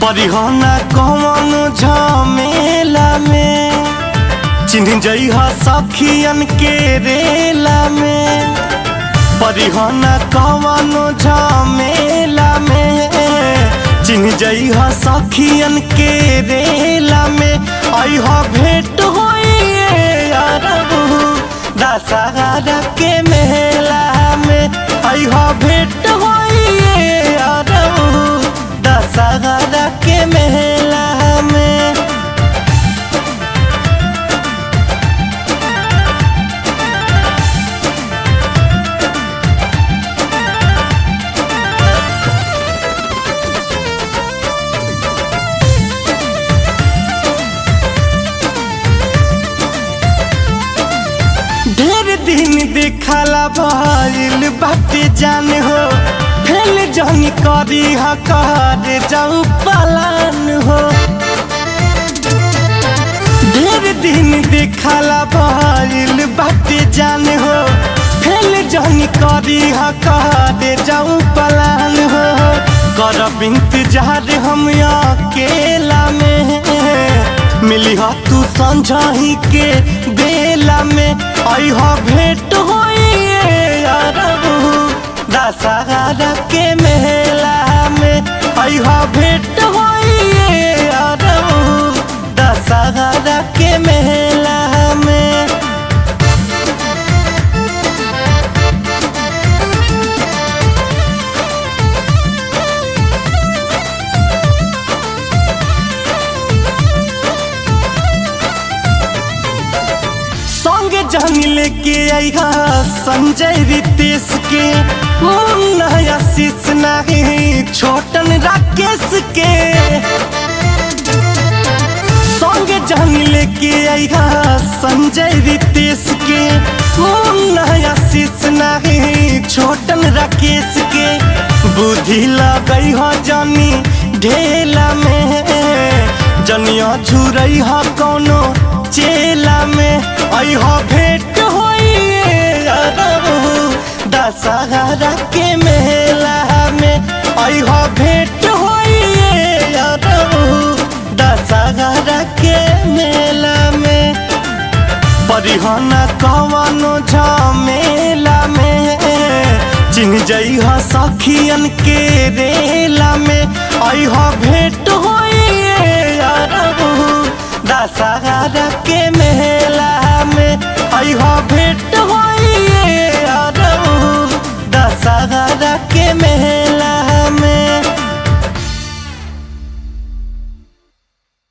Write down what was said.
परिहना कौन झमेला में चिन्ह जइहा सखियन के रेला में परिहना कौन झमेला में चिन्ह जइहा सखियन के रेला में अइहा भेंट होइए अरबू दशहरा के मेला में अइहा भेंट होइए अरबू दशहरा के मेला में ढेर दिन देखला भइल बाटे जान हो फेल जन करी हकार जाऊ पलान हो ढेर दिन देखला भइल बाटे जान हो फेल जन करी हकार जाऊ पलान हो करब इंतजार हम अकेला में मिली हा तू संझाही के बेला में आई हा भेंट होइए अरबू दशहरा के मेला में आई हा भेंट होइए अरबू दशहरा के मेला में संगे जान लेके आईहा संजय रितेश के मुन्ना आशीष नहीं छोटन राकेश के संगे जान लेके आईहा संजय रितेश के मुन्ना आशीष नहीं छोटन राकेश के बुद्धि लगई हो जानी ढेला में जनिया झुरई हो कोनो चेला में अइहा भेंट होइए अरबू दशहरा के मेला में अइहा भेंट होइए अरबू दशहरा के मेला में परिहना कवनो झमेला में चिन्ह जइहा सखियन के रेला में अइहा भेंट होइए अरबू दशहरा के